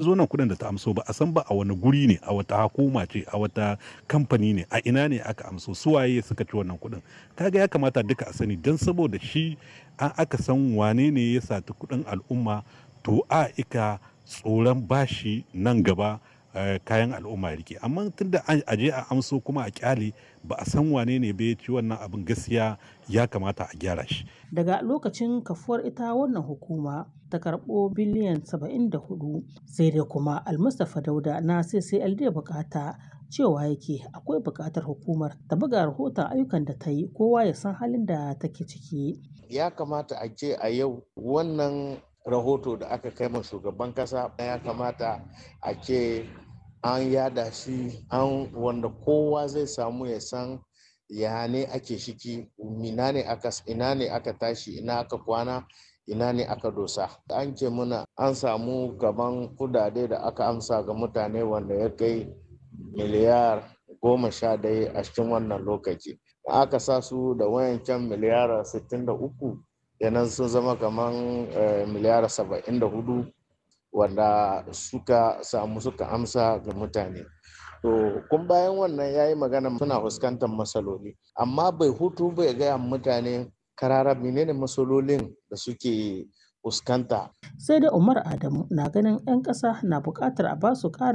zo nan kuɗin da ta amso ba a san ba a wani guri ne a wata hukuma ce a wata kamfani ne a ina ne aka amso su waye suka ci wannan kuɗin kaga ya kamata duka a sani don saboda shi an aka san wane ne ya sati kuɗin al'umma to a ika tsoron bashi nan gaba kayan al'umma rike amma tunda a je a amso kuma a kyale ba a san wane ne bai ci wannan abin gaskiya ya kamata a gyara shi daga lokacin kafuwar ita wannan hukuma ta karɓo biliyan 74 sai dai kuma almustapha dauda na ccld bukata cewa yake akwai buƙatar hukumar ta buga rahoton ayyukan da ta yi kowa ya san halin da take ciki ya kamata a ce a yau wannan rahoto da aka kai ma shugaban kasa ya kamata a ce an yada shi an wanda kowa zai samu ya san ya ne ake shiki ina ne aka ina ne aka tashi ina aka kwana ina ne aka dosa an ce muna an samu gaban kudade da aka amsa ga mutane wanda ya kai miliyar goma sha daya a cikin wannan lokaci aka sa su da wayancan miliyar 63 yanan sun zama kamar miliyar 74 wanda suka samu suka amsa ga mutane to kun bayan wannan ya yi magana suna fuskantar matsaloli amma bai hutu bai gaya mutane karara menene matsalolin da suke fuskanta sai da umar adamu na ganin 'yan ƙasa na buƙatar a basu ƙarin